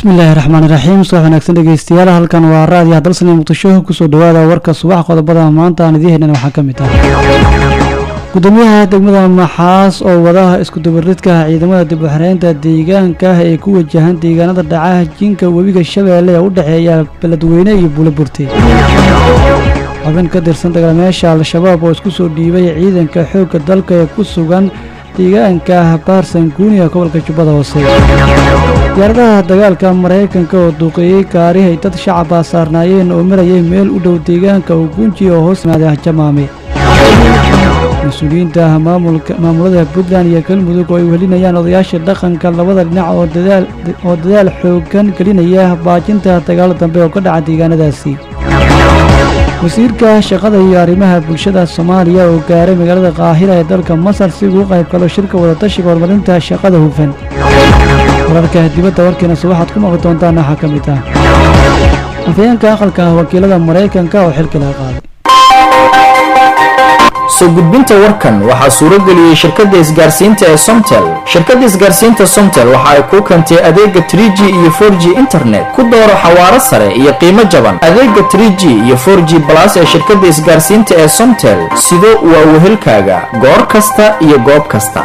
bismillaahi raxmaani raxiim subax wanaagsan dhegeystayaal halkan waa raadiyaha dalsan iyo muqdisho kusoo dhawaada warka subax qodobada maanta aan idiin helin waxaa ka mid ah gudoomiyaha degmada maxaas oo wadaha iskudubaridka ciidamada dib u xereynta deegaanka ee ku wajahan deegaanada dhaca jinka webiga shabeelle ee u dhexeeya beledweyne iyo buuloburte xubin ka tirsan dagaalmeesha al-shabaab oo isku soo dhiibay ciidanka xoogga dalka ee ku sugan deegaanka baarsan guuni ee gobolka jubbada hoose diyaaradaha dagaalka maraykanka oo duuqeeyey gaari ay dad shacaba saarnaayeen oo marayay meel u dhow deegaanka ugunji oo hoos yimaaday jamaame mas-uuliyiinta maamulada puntland iyo galmudug oo ay welinayaan odayaasha dhaqanka labada dhinac oo dadaal xoogan gelinaya baajinta dagaalo dambe oo ka dhaca deegaanadaasi wasiirka shaqada iyo arrimaha bulshada soomaaliya oo gaaray magaalada qaahira ee dalka masar si uu u qayb galo shirka wadatashiga horumarinta shaqada hufan wararka dibadda warkeena se waxaad ku maqli doontaan waxaa ka mid ah afhayeenka aqalka wakiilada maraykanka oo xilki laga qaaday soo gudbinta warkan waxaa suuro geliyey shirkadda isgaarsiinta ee somtel shirkadda isgaarsiinta somtel waxa ay kuu keentay adeega 3g iyo 4g internet ku dooro xawaaro sare iyo qiimo jaban adeega 3g iyo 4g balas ee shirkadda isgaarsiinta ee somtel sido waa wehelkaaga goor kasta iyo goob kasta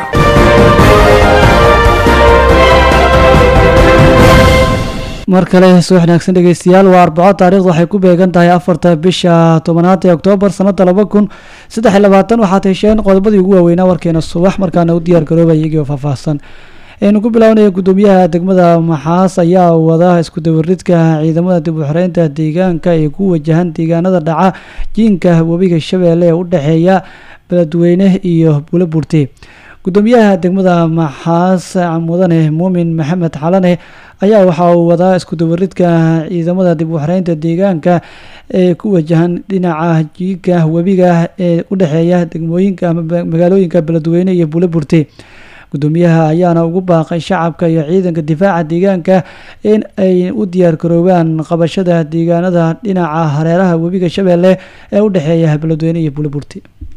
mar kale soo wanaagsan dhegeystayaal waa arbaco taarikhda waxay ku beegan tahay afarta bisha tobanaad ee oktoobar sanada laba kun saddex iyo labaatan waxaad hesheen qodobadii ugu waaweynaa warkeena subax markaana u diyaar garoobay iyagoo faahfaahsan aynu ku bilownaya gudoomiyaha degmada maxaas ayaa wada iskudabaridka ciidamada dib u xoreynta deegaanka ee ku wajahan deegaanada dhaca jiinka webiga shabeelle ee u dhexeeya beledweyne iyo buuloburte gudoomiyaha degmada maxaas mudane muumin maxamed xalane ayaa waxa uu wadaa iskudabaridka ciidamada dib u xoreynta deegaanka ee ku wajahan dhinaca jiinka webiga ee u dhexeeya degmooyinka ama magaalooyinka beledweyne iyo buuloburte gudoomiyaha ayaana ugu baaqay shacabka iyo ciidanka difaaca deegaanka in ay u diyaar garoobaan qabashada deegaanada dhinaca hareeraha webiga shabeelle ee u dhexeeya beledweyne iyo buuloburte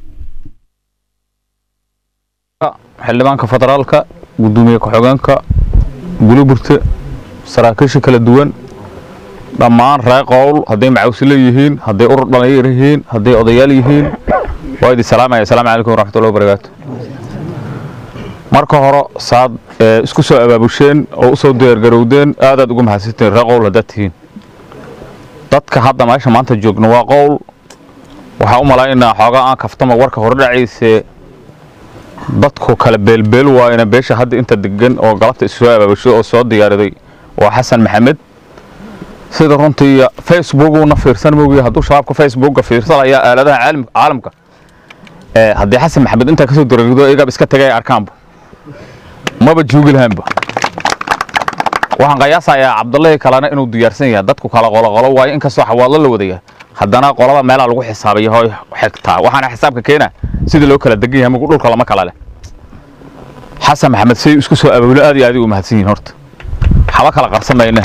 xildhibaanka federaalka gudoomiye ku-xigeenka buuloburte saraakiisha kala duwan dhammaan ree qowl hadday macawsile yihiin hadday urur dhalinyar yihiin hadday odayaal yihiin waa idin salaamaya asalaamu calaykum waraxmatullahi wabarakaatu marka hore saad isku soo abaabusheen oo u soo diyaargarowdeen aadaad ugu mahadsantiin ree qowl haddaad tihiin dadka hadda meesha maanta joogna waa qowl waxaa u malaynaa xoogaa aan kaftama warka hore dhacayse dadku kala beelbeel waayna beesha hadda inta degan oo galabta issoo abaabushay oo soo diyaariday waa xasan maxamed sida runtii facebookuna fiirsan mogiy hadduu shabaabka facebooka fiirsanaya aaladaha caalamka haddii xasan maxamed intaa kasoo diragdo iyagaab iska tagay arkaanba maba joogi lahaanba waxaan qiyaasayaa cabdullahii kalena inuu diyaarsan yahay dadku kala qoloqolo waayo inkastoo xawaadlo la wadaya haddana qolada meelaa lagu xisaabaya hoo xigtaa waxaana xisaabka keena sidii loo kala degan yahay magu dhulka lama kala leh xasan maxamed say isku soo abaabulo aad iyo aad u mahadsan yihiin horta waxba kala qarsan mayne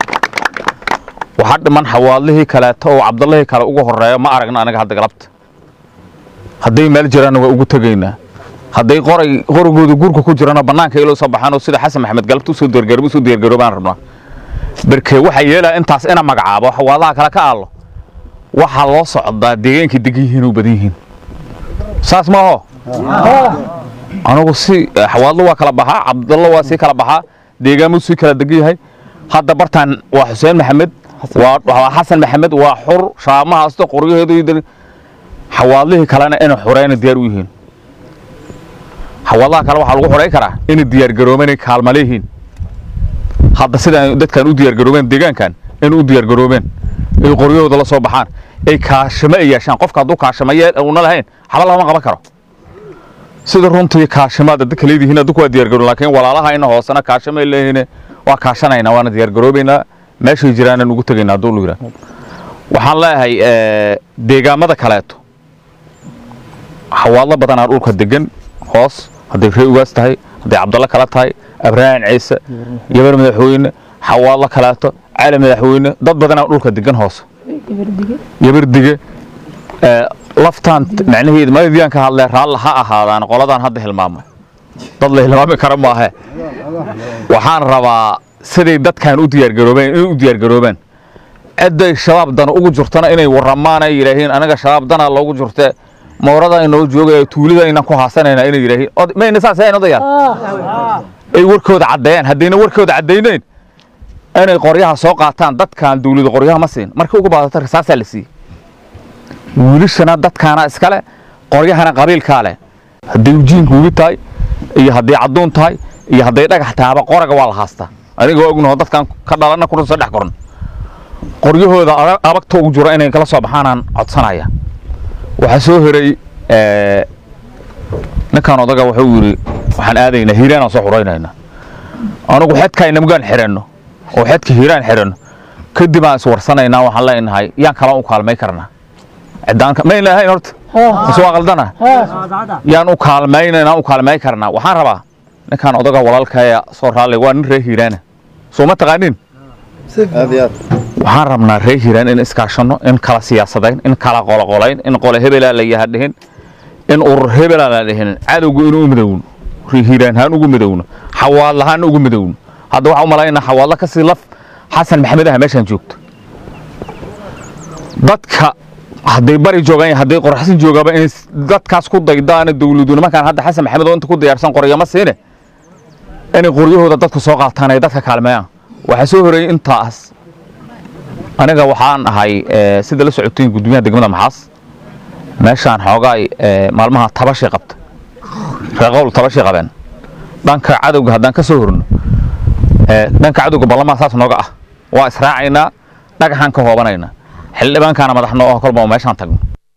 waxaa dhiman xawaadlihii kaleeto oo cabdullahii kale ugu horeeyo ma aragna anaga hadda galabta hadday meel jiraanna waa ugu tegaynaa hadday qoray qorigooda gurka ku jirana bannaanka iloo soo baxaan oo sida xasan maxamed galabta usoo diyaargaroob usoo diyaargaroobaan rabnaa berke waxaa yeelaa intaas ina magacaabo xawaadlaha kale ka aallo waxaa loo socdaa deegaankii degan yihiin oo badan yihiin saas maaho anugu si xawaadlo waa kala baxaa cabdallo waa sii kala baxaa deegaamuu sii kala degan yahay hadda bartaan waa xuseen maxamed waa xasan maxamed waa xur shaamahaasto qoryaheedu xawaadlihii kalena inay xureyna diyaar u yihiin xawaadlaha kale waxaa lagu xurey karaa inay diyaargaroobeen kaalma leeyihiin hadda sidaan dadkan u diyaargaroobeen deegaankan inay u diyaargaroobeen ay qoryahooda la soo baxaan ay kaashamo ay yeeshaan qofka hadduu kaashamo una lahayn xaba lama qaban karo sida runtii kaashamaad dadka leedihiin adduku waa diyaargaroon laakiin walaalahayna hoosena kaashamay leeyihiin waa kaashanaynaa waana diyaargaroobaynaa meeshay jiraanan ugu tegaynaa hadduu lu yidhaa waxaan leeyahay deegaamada kaleeto xawaadlo badanaa dhulka degan hoos hadday ree ugaas tahay hadday cabdallo kale tahay abrahan ciise yabar madaxweyne xawaadlo kaleeto cali madaxweyne dad badanaa dhulka degan hoose yabardige laftaan macnaheedu maydiyaan ka hadlee raalla ha ahaadaan qoladaan hadda hilmaamay dad la hilmaami kara maahe waxaan rabaa siday dadkan u diyaargaroobeen inay u diyaargaroobaan cidday shabaab dana ugu jirtana inay warramaan ay yidhaahiin anaga shabaab danaa loogu jirte moorada inoo joogaya tuulida inaan ku haasanayna inay yidhaahiin Od- mayna saas ahayn odayaal ay warkooda caddeeyaan haddayna warkooda caddaynayn inay qoryaha soo qaataan dadkan dawlada qoryaha ma siin markii ugu baadata risaasaa la siiyey wiilashana dadkaana iskale qoryahana qabiilkaa leh hadday ujiinku ugi tahay iyo hadday cadduun tahay iyo hadday dhagax tahaba qoraga waa la haastaa anigoo ognaho dadkan ka dhalana kuna soo dhex koran qoryahooda adag- abagta ugu jiro inay kala soo baxaanaan codsanaya waxaa soo heray eh, ninkan odaga wuxuu yidhi waxaan aadaynaa hiiraanaan soo xuraynaynaa anugu xedka inamugaan xiranno oo xedka hiiraan xiranno kadib aan iswarsanaynaa waxaan leenahay yaan kala u kaalmay karnaa cidaanka mayna ahayn horta mise waa qaldana yaan u kaalmaynaynaa u kaalmay karnaa waxaan rabaa ninkan odaga walaalkaya soo raalli waa nin reer hiiraana soo ma taqaanin waxaan rabnaa reer hiiraan in iskaashanno in kala siyaasadayn in kala qoloqolayn in qole hebelaa la yaha dhihin in urur hebelaa la dhihin cadowga inuu midowno reer hiiraan haan ugu midowno xawaadlahaan ugu midowno hadda waxaan u malaynaa xawaadla ka sii laf xasan maxamed ah meeshaan joogto dadka hadday bari joogaan iyo hadday qorxasin joogaaba in dadkaas ku daydaana dawladu nimankaan hadda xasan maxamed oo inta ku diyaarsan qoryama siine inay qoryahooda dadku soo qaataan ay dadka kaalmeeyaan waxaa soo horeeyey intaas aniga waxaan ahay eh, sida la socotiin gudoomiyaha degmada maxaas meeshaan xoogaay eh, maalmaha tabashay qabta reeqowl tabashay qabeen dhanka cadowga haddaan ka soo horno eh, dhanka cadowga ballamaa saas nooga ah waa israacaynaa dhagaxaan ka hoobanaynaa xildhibaankaana madaxno oo kolba meeshaan tagno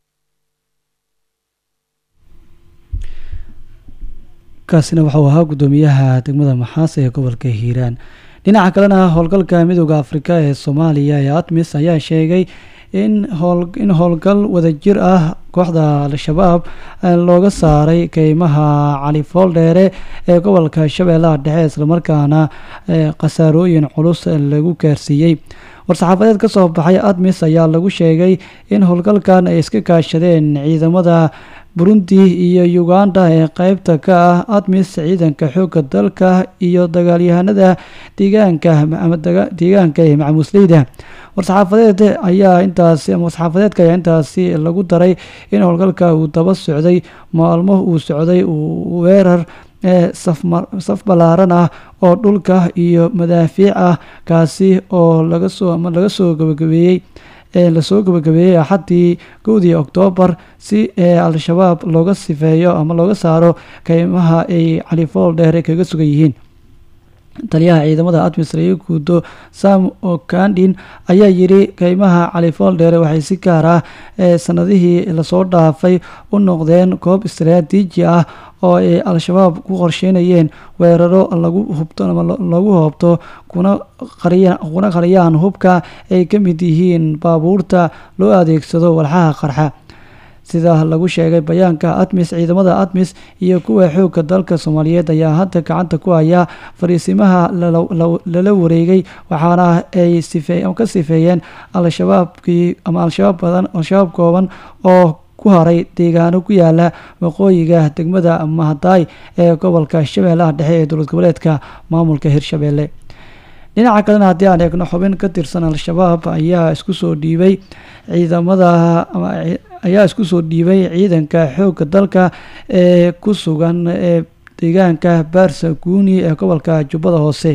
kaasina waxau ahaa guddoomiyaha degmada maxaas ee gobolka hiiraan dhinaca kalena howlgalka midooda afrika ee soomaaliya ee atmis ayaa sheegay in howl in howlgal wadajir ah kooxda al-shabaab eh, looga saaray keymaha cali fooldheere ee gobolka shabeellaha dhexe islamarkaana eh, khasaarooyin culus lagu gaarsiiyey war-saxaafadeed ka soo baxay admis ayaa lagu sheegay in howlgalkan ay iska kaashadeen ciidamada burundi iyo uganda ee qeybta ka ah admis ciidanka xoogga dalka iyo dagaalyahanada deegaanka ama daga- deegaanka ee macmuusleyda war-saxaafadeed ayaa intaasi ama war-saxaafadeedka ayaa intaasi lagu daray in howlgalka uu daba socday maalmo uu socday uu weerar ee safmar- saf ballaaran ah oo dhulka iyo madaafiic ah kaasi oo laga soo ama laga soo gabagabeeyey ee lasoo gabagabeeyey axaddii kowdii oktoobar si ee al-shabaab looga sifeeyo ama looga saaro keymaha ay califool dheere kaga sugan yihiin taliyaha ciidamada admis laga guudo sam okandin ayaa yiri keymaha califool dheere waxay si gaar ah ee sanadihii lasoo dhaafay u noqdeen koob istaraatiiji ah oo ay al-shabaab ku qorsheynayeen weeraro lagu hubto ama lo- lagu hoobto kuna qariya kuna qariyaan hubka ay ka mid yihiin baabuurta loo adeegsado walxaha qarxa sida lagu sheegay bayaanka admis ciidamada admis iyo kuwa xoogga dalka soomaaliyeed ayaa hadda gacanta ku haya fariisimaha lala- la- lala wareegay waxaana ay sife ama ka sifeeyeen al-shabaabkii ama al-shabaab badan al-shabaab kooban oo ku haray deegaano ku yaala waqooyiga degmada mahadaay ee gobolka shabeellaha dhexe ee dowlad goboleedka maamulka hirshabeelle dhinaca kalena haddii aan eegno xubin ka tirsan al-shabaab ayaa isku soo dhiibay ciidamada ama ci- ayaa isku soo dhiibay ciidanka xoogga dalka ee ku sugan ee deegaanka baarsa guuni ee gobolka jubbada hoose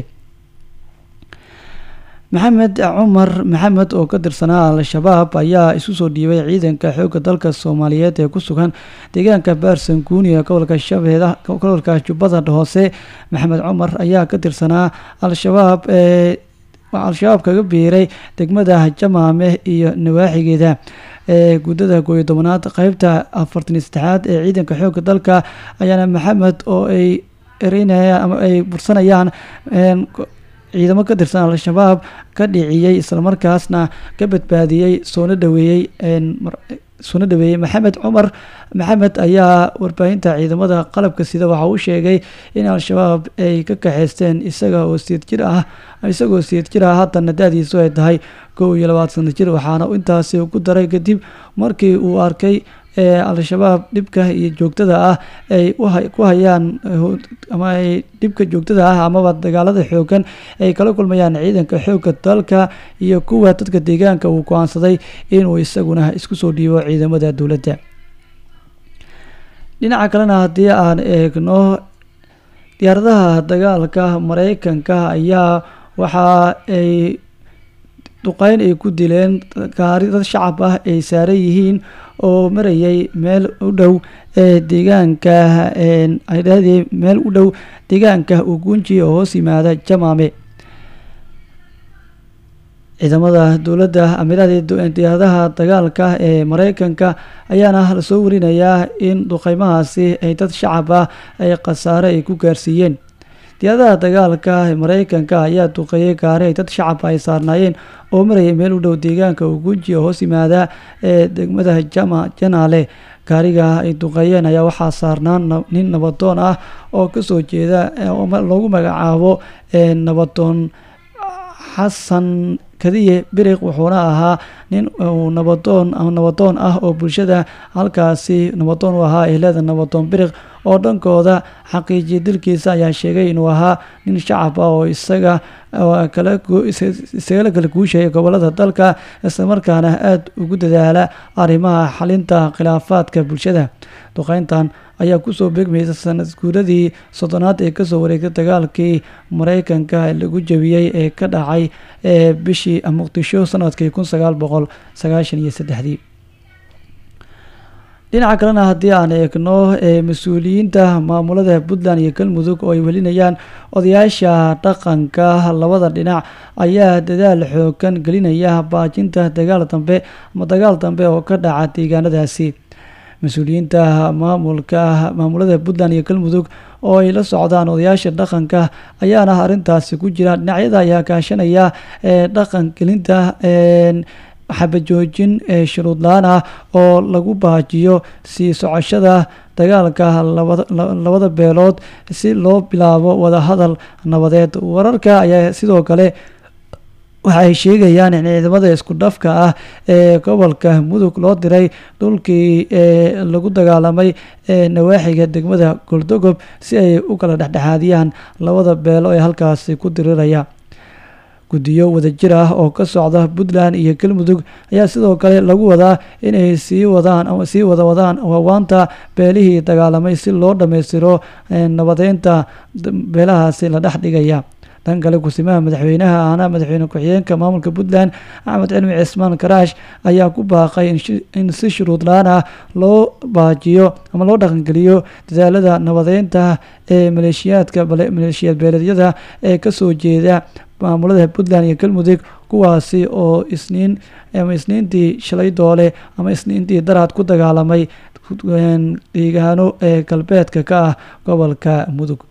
maxamed cumar maxamed oo ka tirsanaa al-shabaab ayaa isu soo dhiibay ciidanka xoogga dalka soomaaliyeed ee ku sugan deegaanka baarsan guuni ee gobolka shabeeda gobolka jubbada hoose maxamed cumar ayaa ka tirsanaa al-shabaab ee waxaa al-shabaab kaga biiray degmada jamaame iyo nawaaxigeeda ee guddada kooiyo tobanaad qeybta afartan iyo saddexaad ee ciidanka xoogga dalka ayaana maxamed oo ay ereynayaan ama ay bursanayaan een, ko- ciidamo ka tirsan al-shabaab ka dhiciyey islamarkaasna ka badbaadiyey soona dhaweeyey een, mar- soona dhaweeyey maxamed cumar maxamed ayaa warbaahinta ciidamada qalabka sida waxa uu sheegay in al-shabaab ay ka kaxeysteen isaga oo siid jir ah isagoo siid jir ah haddana da-diisu ay tahay kow iyo labaatan sano jir waxaana uu intaasi ku daray kadib markii uu arkay ee al-shabaab dhibka iyo joogtada ah ay ku hayaan ama ay dhibka joogtada ah amaba dagaalada xoogan ay kala kulmayaan ciidanka xoogga dalka iyo kuwa dadka deegaanka uu go-aansaday inuu isaguna isku soo dhiibo ciidamada dowladda dhinaca kalena haddii aan eegno diyaaradaha dagaalka mareykanka ayaa waxa ay duqeyn ay ku dileen gaari dad shacab ah ay saaran yihiin oo marayay meel u dhow ee deegaanka ay dhahday meel u dhow deegaanka ugunji oo hoos yimaada jamaame ciidamada dowladda amiirada diyaaradaha dagaalka ee mareykanka ayaana lasoo warinayaa in duqeymahaasi ay dad shacab ah ay khasaare ay ku gaarsiiyeen diyaaradaha dagaalka ee mareykanka ayaa duqeeyay gaari ay dad shacab ay saarnaayeen oo marayay meel u dhow deegaanka ugunji oo hoos yimaada ee degmada jama janaale gaariga ay duqeeyeen ayaa waxaa saarnaan nin nabadoon ah oo kasoo jeeda loogu magacaabo nabadoon xasan kadiye biriq wuxuuna ahaa nin nabadoon nabadoon ah oo bulshada halkaasi nabadoon u ahaa ehlada nabadoon biriq oo dhankooda xaqiijiya dilkiisa ayaa sheegay inuu ahaa nin shacab ah oo isaga isagala kala guushaya gobolada dalka islamarkaana aada ugu dadaala arrimaha xalinta khilaafaadka bulshada duqeyntan ayaa kusoo beegmaysa sanad guuradii soddonaad ee kasoo wareegtay dagaalkii mareykanka lagu jabiyey ee ka dhacay ee bishii muqdisho sanadkii kun sagaal boqol sagaashan iyo saddexdii dhinaca kalena haddii aan eegno mas-uuliyiinta maamulada puntland iyo galmudug oo ay welinayaan odayaasha dhaqanka labada dhinac ayaa dadaal xoogan gelinaya baajinta dagaal dambe ama dagaal dambe oo ka dhaca deegaanadaasi mas-uuliyiinta maamulka maamulada puntland iyo galmudug oo ay la socdaan odayaasha dhaqanka ayaana arrintaasi ku jira dhinacyada ayaa kaashanaya ee dhaqan gelinta xabajoojin shuruud la-aan ah oo lagu baajiyo sii socoshada dagaalka labada beelood si loo bilaabo wadahadal nabadeed wararka ayaa sidoo kale waxa ay sheegayaan in ciidamada isku dhafka ah ee gobolka mudug loo diray dhulkii ee lagu dagaalamay ee nawaaxiga degmada goldogob si ay u kala dhexdhexaadiyaan labada beelo ee halkaasi ku diriraya guddiyo wadajir ah oo ka socda puntland iyo galmudug ayaa sidoo kale lagu wadaa inay sii wadaan ama sii wada wadaan waawaanta beelihii dagaalamay si loo dhammaystiro nabadeynta beelahaasi la dhex dhigaya dhan kale kusimaha madaxweynaha ahna madaxweyne ku-xigeenka maamulka puntland axmed cilmi cismaan karaash ayaa ku baaqay in si shuruud la-aan ah loo baajiyo ama loo dhaqangeliyo dadaalada nabadeynta ee maleeshiyaadka maleeshiyaad beeleedyada ee kasoo jeeda maamulada puntland iyo galmudug kuwaasi oo isniin ama isniintii shalay doole ama isniintii daraad ku dagaalamay deegaano ee galbeedka ka ah gobolka mudug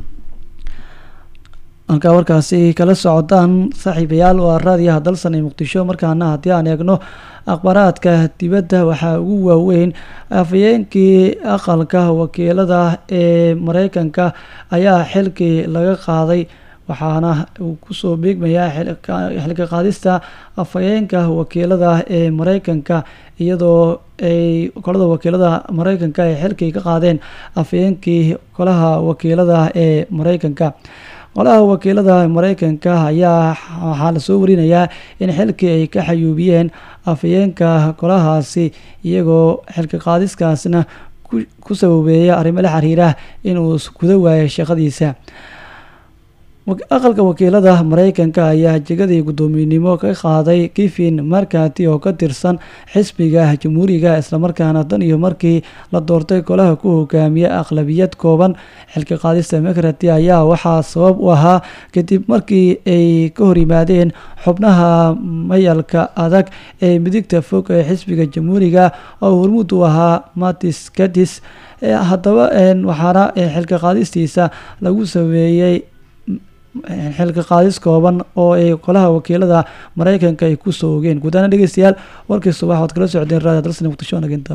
halkaa warkaasi kala socdaan saaxiibayaal waa raadiyaha dalsan ee muqdisho markaana haddii aan eegno akhbaaraadka dibadda waxaa ugu waaweyn afhayeenkii aqalka wakiilada ee mareykanka ayaa xilkii laga qaaday waxaana uu kusoo beegmayaa xilka qaadista afhayeenka wakiilada ee mareykanka iyadoo ay kolada wakiilada mareykanka ay xilkii ka qaadeen afhayeenkii golaha wakiilada ee mareykanka golaha wakiilada mareykanka ayaa waxaa lasoo warinayaa in xilkii ay ka xayuubiyeen afhayeenka golahaasi iyagoo xilka qaadiskaasna ku sababeeya arrimo la xiriira inuu guda waayo shaqadiisa aqalka wakiilada mareykanka ayaa jegadii guddoomiyenimo ka qaaday kifin markati oo ka tirsan xisbiga jamhuuriga islamarkaana dan iyo markii la doortay golaha ku hogaamiya aqlabiyad kooban xilka qaadista makrati ayaa waxaa sabab u ahaa kadib markii ay ka hor yimaadeen xubnaha mayalka adag ee midigta fog ee xisbiga jamhuuriga oo hormuud u ahaa matis kadis haddaba waxaana xilka qaadistiisa lagu sameeyey xilka qaadis kooban oo ay golaha wakiilada mareykanka ay kusoo ogeen guud ahaan dhegeystayaal warkii subax waad kala socdeen raadiyo dalsan muqdisho naginta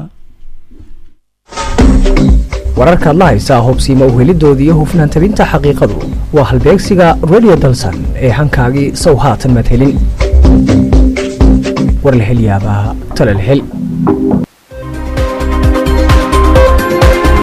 wararkaad la haysaa hubsiima uhelidooda iyo hufnaan tabinta xaqiiqadu waa halbeegsiga radio dalsan ee hankaagii sow haatan maad helin war la hel yaabaa tale la hel